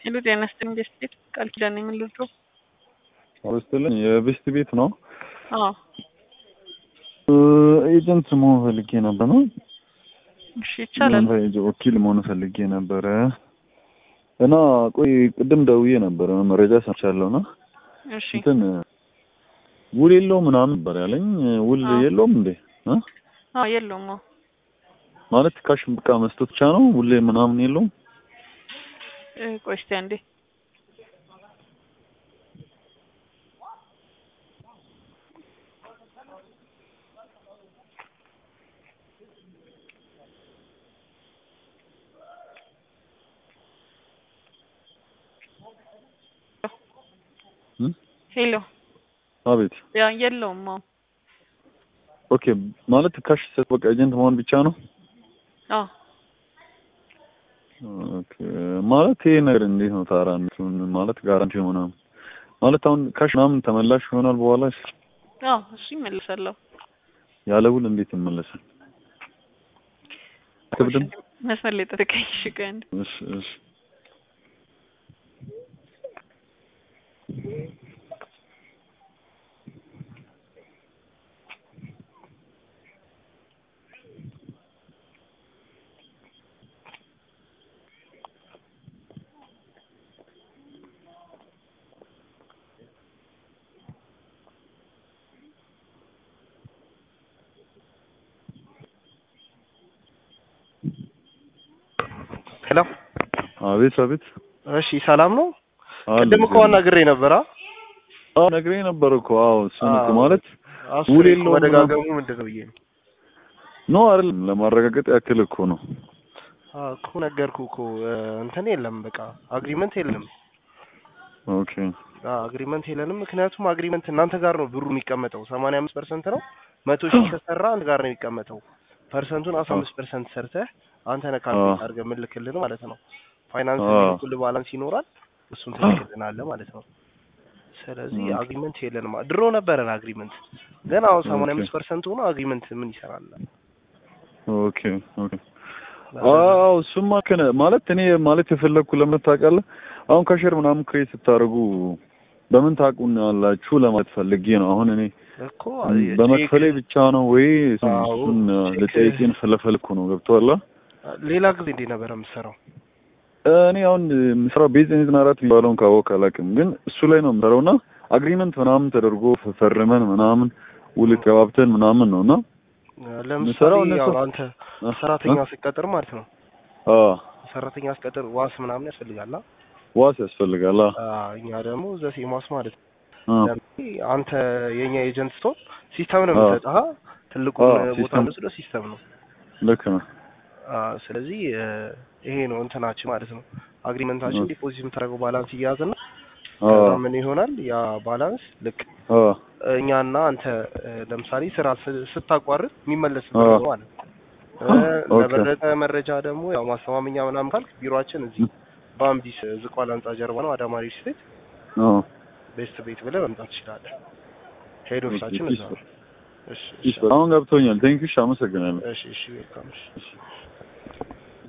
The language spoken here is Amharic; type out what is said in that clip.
ሄሎ ጤና ይስጥልኝ ቤስት ቤት ቃል ኪዳን ነኝ ምን ልርዳው? አውስትልን የቤስት ቤት ነው። አዎ ኤጀንት መሆን ፈልጌ ነበር ነው እሺ ይቻላል። እናንተ ወኪል መሆን ፈልጌ ነበረ እና ቆይ ቅድም ደውዬ ነበረ መረጃ ሰምቻለሁ እና እሺ እንትን ውል የለው ምናምን ነበር ያለኝ። ውል አዎ። የለውም እንዴ እ? አዎ የለውም። አዎ ማለት ካሽ በቃ መስጠት ብቻ ነው ውል ምናምን የለውም? እ፣ ቆይ እስቲ አንዴ እ? ሄሎ አቤት ያ የለውም። አዎ ኦኬ ማለት ካሽ ሰጥ በቃ ኤጀንት መሆን ብቻ ነው? አዎ ኦኬ ማለት ይሄ ነገር እንዴት ነው ታራ እንትኑን ማለት ጋራንቲ ምናምን ማለት አሁን ካሽ ምናምን ተመላሽ ይሆናል በኋላ አዎ እሱ ይመልሳለሁ። ያለ ውል እንዴት ይመለሳል? አትብድም? መስመር ላይ ጠብቀኝ። እሺ ቆይ አንዴ እሺ እሺ ሄሎ አቤት አቤት እሺ፣ ሰላም ነው። አለ ቅድም እኮ አናግሬ ነበር። አዎ ነግሬ ነበር እኮ አዎ እሱን እኮ አዎ። ማለት አስሬ ውል እኮ የለውም መደጋገሙ ምንድን ነው ብዬ ነው። ኖ አይደለም ለማረጋገጥ ያክል እኮ ነው አዎ እኮ ነገርኩ እኮ እ፣ እንትን የለም በቃ አግሪመንት የለም። ኦኬ አግሪመንት የለንም። ምክንያቱም አግሪመንት እናንተ ጋር ነው ብሩ የሚቀመጠው። ሰማንያ አምስት ፐርሰንት ነው። መቶ ሺህ ከሰራ አንድ ጋር ነው የሚቀመጠው። ፐርሰንቱን አስራ አምስት ፐርሰንት ሰርተህ አንተ ነህ ካልኩሌት አድርገህ የምልክልን ማለት ነው። ፋይናንስ አዎ። የሚልኩልህ ባላንስ ይኖራል። እሱን ትልክልናለህ ማለት ነው። ስለዚህ ኦኬ። አግሪመንት የለንም። ድሮ ነበረን አግሪመንት፣ ግን አሁን ሰማንያ አምስት ፐርሰንት ሆኖ አግሪመንት ምን ይሰራል? ኦኬ ኦኬ አዎ እሱማ ከነ ማለት እኔ ማለት የፈለግኩ ለምን ታውቃለህ አሁን ከሸር ምናምን ክሬት ስታደርጉ በምን ታውቁናላችሁ ለማለት ፈልጌ ነው አሁን እኔ እኮ በመክፈሌ ብቻ ነው ወይ አዎ፣ እሱን ቼክ- ልጠይቅን ስለፈልኩ ነው ገብቶሃል ሌላ ጊዜ እንዴት ነበረ የምትሰራው? እኔ አሁን የምሰራው ቤዝ ዘጠና አራት የሚባለውን ካወቅ አላውቅም፣ ግን እሱ ላይ ነው የምሰራው እና አግሪመንት ምናምን ተደርጎ ፈርመን ምናምን ውል ገባብተን ምናምን ነው እና ለምሳሌ የምሰራው እነሱ- ያው አንተ ሰራተኛ ሲቀጥር ማለት ነው አዎ ሰራተኛ ሲቀጥር ዋስ ምናምን ያስፈልጋል። አ? ዋስ ያስፈልጋል። አዎ አዎ፣ እኛ ደግሞ ዘሴ ማስ ማለት ነው። አዎ ለምሳሌ አንተ የኛ ኤጀንት ስትሆን ሲስተም ነው አዎ። የምትሰጠህ። አ? ትልቁን አዎ፣ ቦታ ሲስተም። ወስዶ ሲስተም ነው። ልክ ነው። አዎ፣ ስለዚህ እ፣ ይሄ ነው እንትናችን ማለት ነው። አግሪመንታችን ኦኬ። ዲፖዚት የምታደርገው ባላንስ ይያዝና አዎ ከዛ ምን ይሆናል ያ ባላንስ ልክ አዎ እኛና አንተ እ፣ ለምሳሌ ስራ ስ- ስታቋርጥ የሚመለስ አዎ። ብር ነው ማለት ነው። እ፣ ኦኬ። ለበለጠ መረጃ ደግሞ ያው ማስተማመኛ ምናምን ካልክ ቢሮአችን እዚህ በአምቢስ ዝቋላ ህንጻ ጀርባ ነው። አዳማ ሪል ስቴት አዎ ቤስት ቤት ብለህ መምጣት ትችላለህ። ሄድ ኦፊሳችን እዛ ነው። እሺ እሺ አሁን ገብቶኛል። ቴንኪው፣ እሺ፣ አመሰግናለሁ። እሺ እሺ ዌልካም እሺ እሺ